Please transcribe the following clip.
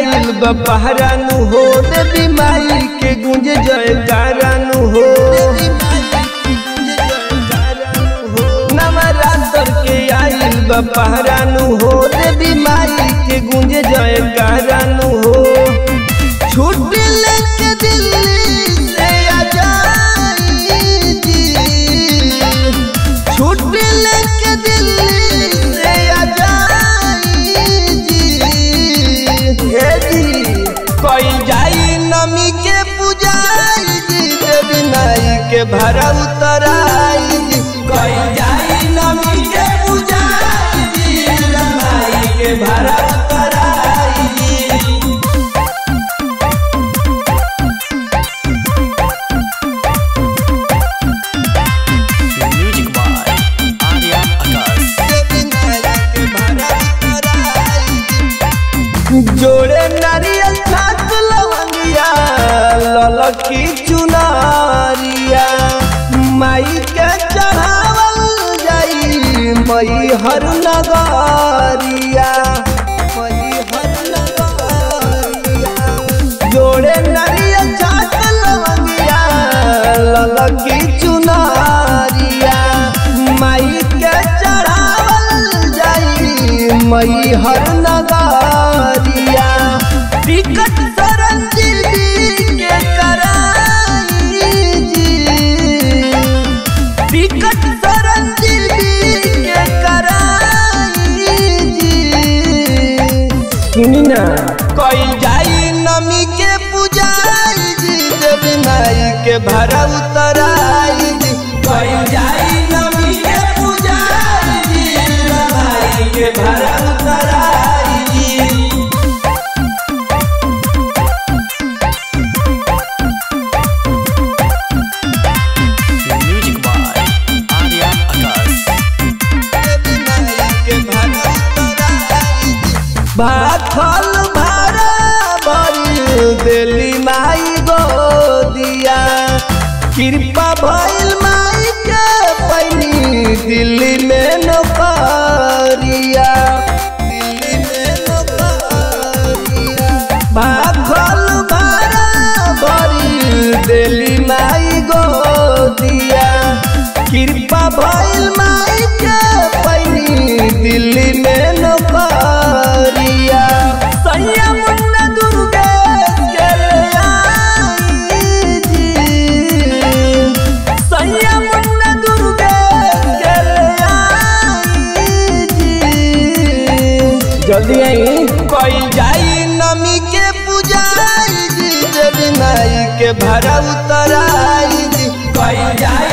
आइल बपहरानु हो देवी माई के गुंज जयकारानु हो नवरात्र के आइल बपहरानु हो देवी माई के गुंज जयकारानु हो छुट्टी लेके दिल्ली से आ जाई जी छुट्टी लेके दिल्ली से आ जाई जी हे जी कोई जाई नमी के पुजाई जी देवी माई के भरा उतराई जी कोई जाई नमी के पुजाई जी देवी माई के भरा उतराई जी Music by Arya Akas. जोड़े नारियल छात लवंगिया ललकी चुनारिया माई के चढ़ावल जाई मई हर नगरिया मई हर नगरिया जोड़े नारियल छात लवंगिया ललकी चुनारिया माई के चढ़ावल जाई मई हर नगरिया टिकट सरंजीवी के कराई जी टिकट सरंजीवी के कराई जी सुनी ना कोई जाई नमी के पुजाई जी देवी माई के भरा उतराई जी कोई जाई नमी के पुजाई जी देवी माई के भरा उतराई जी Music by Arya Akas. भाखल भारा बड़ी दिल्ली माई गोदिया कृपा भइल माई के पैनी दिल्ली में नौकरिया दिल्ली में नौकरिया भाखल भारा बड़ी दिल्ली माई गोदिया कृपा भइल माई के पैनी दिल्ली में नौकरिया सैया मुन्ना दुर्गेश के ले आई जी सैया मुन्ना दुर्गेश के ले आई जी जल्दी आई कोई जाई नमी के पुजाई जी देवी माई के भरा उतराई जी कोई जाई